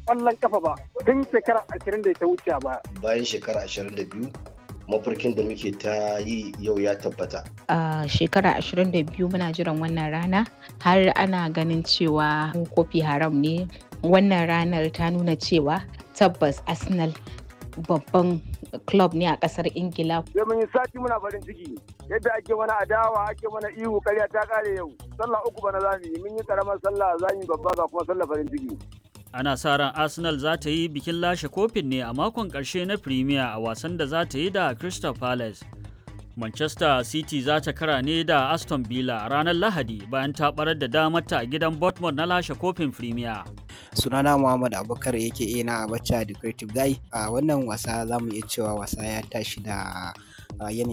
ƙwallon kafa ba tun shekara ashirin da ta wuce ba. Bayan shekara ashirin da biyu mafarkin da muke ta yi yau ya tabbata. A shekara 22 muna jiran wannan rana har ana ganin cewa kofi haram ne. Wannan ranar ta nuna cewa tabbas Arsenal babban club ne a kasar Ingila. Sai mun yi sati muna farin ciki yadda ake mana adawa ake mana ihu karya ta kare yau. Sallah uku bana za mu yi mun yi karamar sallah za mu yi babba ga kuma sallah farin ciki. Ana sa ran Arsenal za ta yi bikin lashe kofin ne a makon ƙarshe na Premier a wasan da za ta yi da Crystal Palace. Manchester City za ta kara ne da Aston Villa a ranar Lahadi bayan ta barar da damarta a gidan Bournemouth na lashe kofin Premier. sunana Muhammad Abubakar yake ina a bacca da Creative Guy a wannan wasa za mu iya cewa wasa ya tashi da yanayin